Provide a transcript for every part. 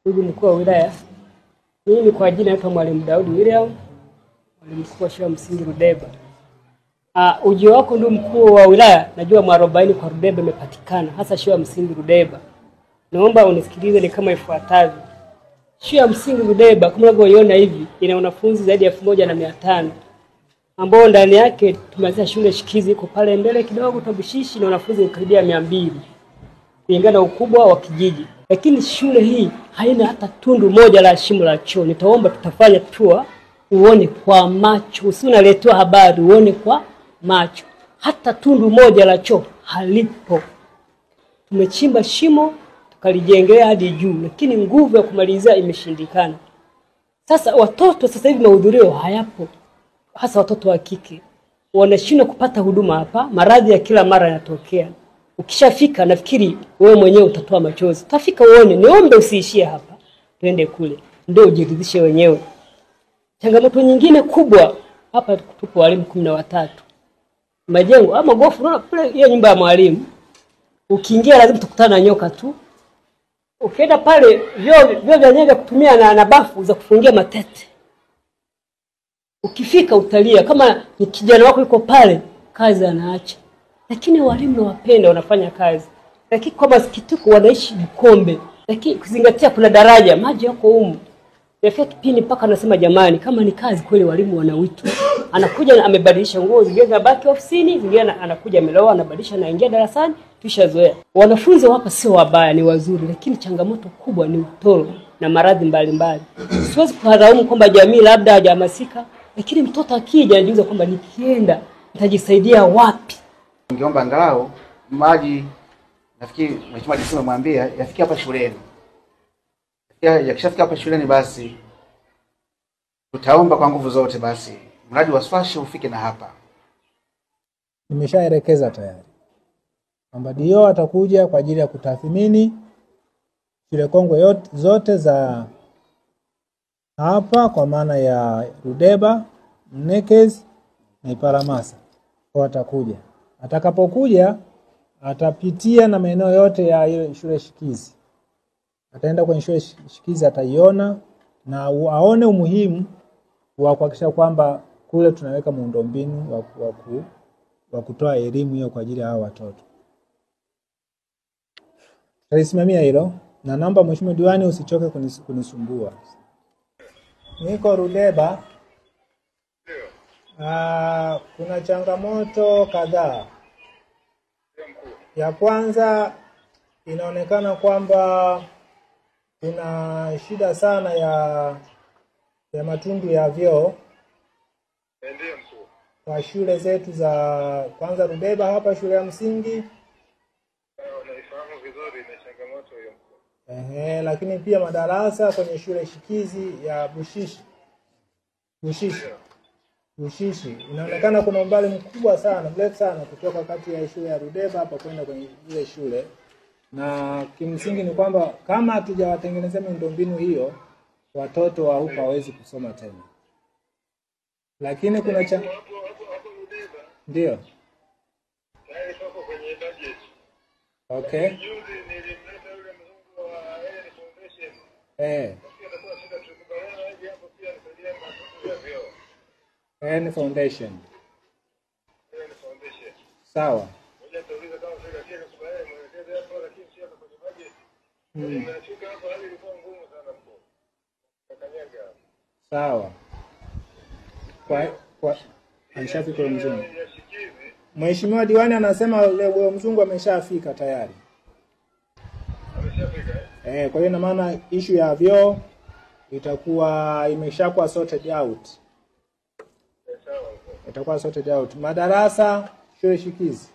Ndugu mkuu wa wilaya, mimi kwa jina naitwa Mwalimu Daudi William, mwalimu mkuu wa shule ya msingi Rudeba. Uh, ujio wako ndugu mkuu wa wilaya, najua mwarobaini kwa Rudeba imepatikana, hasa shule ya msingi Rudeba. Naomba unisikilize ni kama ifuatavyo. Shule ya msingi Rudeba kama unavyoiona hivi ina wanafunzi zaidi ya elfu moja na mia tano ambao ndani yake tumeanzisha shule shikizi iko pale mbele kidogo Tabushishi na wanafunzi karibia mia mbili kulingana na ukubwa wa kijiji, lakini shule hii haina hata tundu moja la shimo la choo. Nitaomba tutafanya tour uone kwa macho, usi unaletewa habari, uone kwa macho. Hata tundu moja la choo halipo. Tumechimba shimo tukalijengea hadi juu, lakini nguvu ya kumalizia imeshindikana. Sasa watoto sasa hivi mahudhurio hayapo, hasa watoto wa kike wanashindwa kupata huduma hapa. Maradhi ya kila mara yanatokea. Ukishafika nafikiri wewe mwenyewe utatoa machozi, utafika uone. Niombe usiishie hapa, twende kule, ndio ujiridhishe wenyewe. Changamoto nyingine kubwa hapa, tupo walimu kumi na watatu majengo ama gofu, unaona pale hiyo nyumba ya mwalimu, ukiingia lazima tukutana na nyoka tu. Ukienda pale vyoo vyoo vya nyewe vya kutumia na, na bafu za kufungia matete ukifika utalia kama ni kijana wako yuko pale, kazi anaacha. Lakini walimu nawapenda, wanafanya kazi, lakini kwa masikitiko wanaishi Bukombe, lakini kuzingatia kuna daraja, maji yako humu. Nafika kipindi mpaka anasema jamani, kama ni kazi kweli, walimu wana wito. Anakuja amebadilisha nguo, zingine zinabaki ofisini, zingine anakuja ameloa, anabadilisha, anaingia darasani. Tushazoea. Wanafunzi hapa sio wabaya, ni wazuri, lakini changamoto kubwa ni utoro na maradhi mbalimbali. Siwezi kuharaumu kwamba jamii labda hajahamasika, lakini mtoto akija anajiuliza kwamba nikienda nitajisaidia wapi? Ningeomba angalau maji, nafikiri mheshimiwa DC amemwambia yafikie hapa shuleni. Ya- Yakishafika hapa shuleni, basi tutaomba kwa nguvu zote, basi mradi wa swashi ufike na hapa. Nimeshaelekeza tayari kwamba dio atakuja kwa ajili ya kutathmini shule kongwe yote, zote za hapa kwa maana ya Rudeba, Mnekezi na Iparamasa. Kwa atakuja, atakapokuja atapitia na maeneo yote ya ile shule shikizi, ataenda kwenye shule shi- shikizi, ataiona na u- aone umuhimu wa kuhakikisha kwamba kule tunaweka muundombinu wa, wa, ku- wa kutoa elimu hiyo kwa ajili ya hao watoto. Tutalisimamia hilo na naomba Mheshimiwa Diwani usichoke kunis, kunisumbua. Niko Rudeba. Ah, kuna changamoto kadhaa. Ya kwanza inaonekana kwamba kuna shida sana ya ya matundu ya vyoo Ndiyo mkuu. kwa shule zetu za kwanza Rudeba hapa shule ya msingi Eh, Unaifahamu vizuri na changamoto hiyo mkuu. ehe, lakini pia madarasa kwenye shule shikizi ya Bushishi Bushishi Bushishi inaonekana kuna umbali mkubwa sana mrefu sana kutoka kati ya shule ya Rudeba hapa kwenda kwenye ile shule, na kimsingi ni kwamba kama hatujawatengenezea miundombinu hiyo, watoto wa huko hawezi kusoma tena. Lakini kuna cha Hapo hapo hapo Rudeba ndio tayari pako kwenye budget. okay Juzi nilimleta yule mzungu wa Ellen Foundation. eh, Pia atakuwa shida tukubaliana aje hapo pia nisaidia matundu ya vyoo. N Foundation Ellen Foundation. sawa. Moja nitauliza kama serikali ikakubaliana mwelekeze hapo lakini sio hapa kwenye budget. Nimefika hapo hali ilikuwa ngumu sana mkuu. Kakanyaga. Sawa. Kwa, kwa alishafika yule mzungu. Ya shikizi Mheshimiwa diwani anasema yule huyo mzungu ameshafika tayari. ameshafika eh? Eh, kwa hiyo ina maana issue ya vyoo itakuwa imeshakuwa sorted out. Eh, Sawa mkuu. Itakuwa sorted out. Madarasa shule shikizi.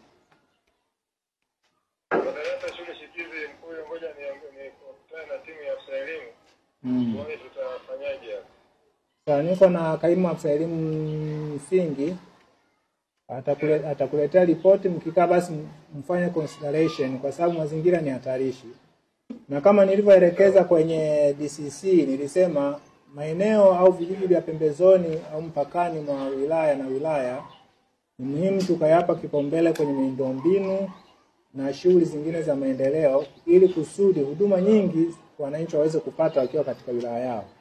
Madarasa shule shikizi mkuu, ngoja ni nikutane na timu ya afisa elimu Mm. tuone tutafanyaje hapa. Sasa niko na kaimu afisa elimu msingi atakule, atakuletea ripoti, mkikaa basi mfanye consideration kwa sababu mazingira ni hatarishi, na kama nilivyoelekeza kwenye DCC nilisema maeneo au vijiji vya pembezoni au mpakani mwa wilaya na wilaya ni muhimu tukayapa kipaumbele kwenye miundombinu na shughuli zingine za maendeleo ili kusudi huduma nyingi wananchi waweze kupata wakiwa katika wilaya yao.